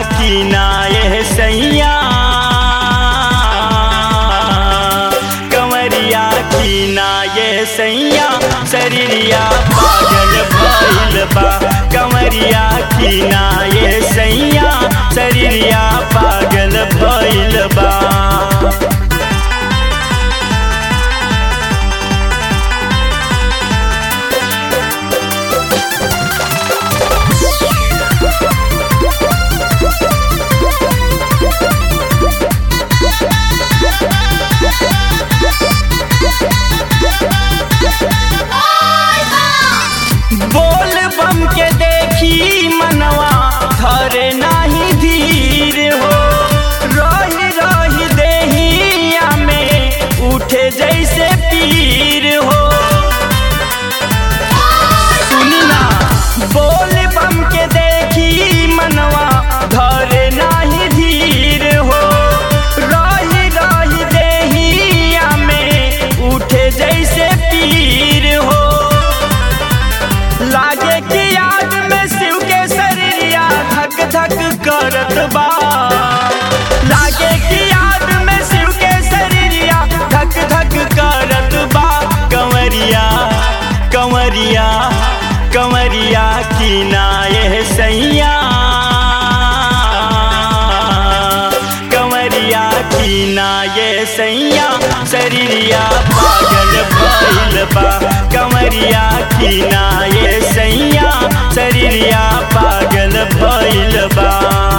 की ना ये सैया कंवरिया की ना ये सैया शरीरिया पागल भइल बा कंवरिया की ना ये सैया शरीरिया पागल भइल बा बोल बम के देखी मनवा धरे नाही धीर हो रही रही देहिया में उठे जैसे पीर हो सुनी ना बोल बम के देखी मनवा धरे नाही धीर हो रही रही देहिया में उठे जैसे पीर हो लागे कि याद में शिव के शरीरिया धक धक करत बा लागे कि याद में शिव के शरीरिया धक धक करत बा कंवरिया कंवरिया कंवरिया की ना ये सैया कंवरिया की ना ये सैया शरीरिया पागल भइल बा कंवरिया की ना ये सैया शरीरिया पागल भइल बा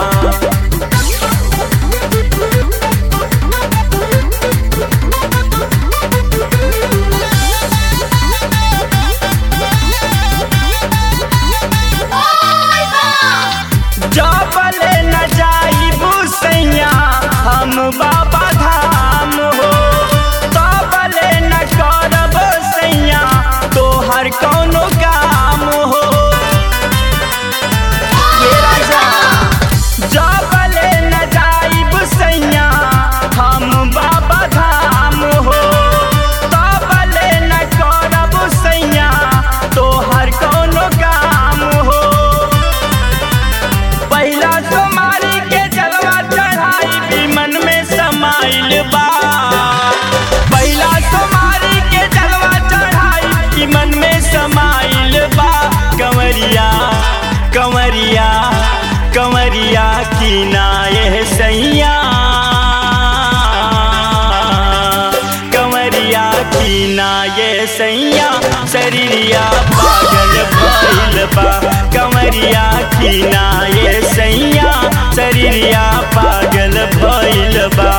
जबले न जाइबू सैया हम बाबा धाम हो तबले न करब सैया तोहर कौनो काम हो ये राजा जबले न जाइब सैया हम बाबा धाम हो तबले न करब सैया तोहर कौनो काम हो पहिला सोमारी के जलवा चढ़ाई भी मन में समाइल बा पहिला सोमारी के जलवा चढ़ाई भी मन में समाइल बा कंवरिया कंवरिया कंवरिया की ना ये सैया कंवरिया की ना ये सैया शरीरिया पागल भइल बा कंवरिया की ना ये सैया शरीरिया पागल भइल बा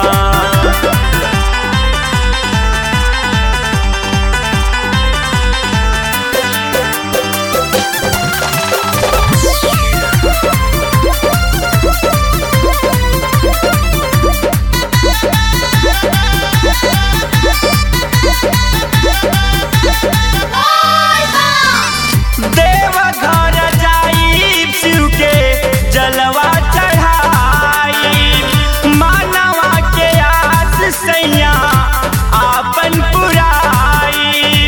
देव घर जाई शिव के जलवा चढ़ाई मानवा के आस सैया आपन पुराई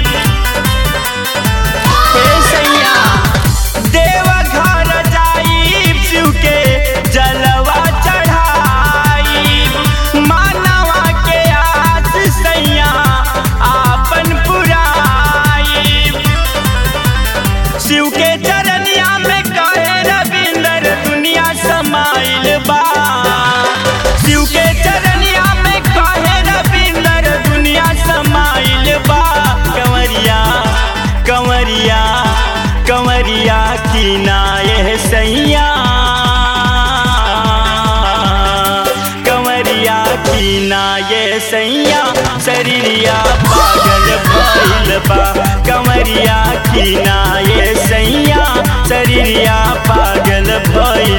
हे सैया देव घर जाई शिव के जलवा चढ़ाई मानवा के आस सैया आपन पुराई शिव के चरनिया में कहे रविंदर दुनिया समाइल बा शिव के चरनिया में कहे रविंदर दुनिया समाइल बा कंवरिया कंवरिया कंवरिया की ना ये सैया कंवरिया की ना ये सैया शरीरिया पागल भइल बा कंवरिया की ना ये सैया शरीरिया पागल भइल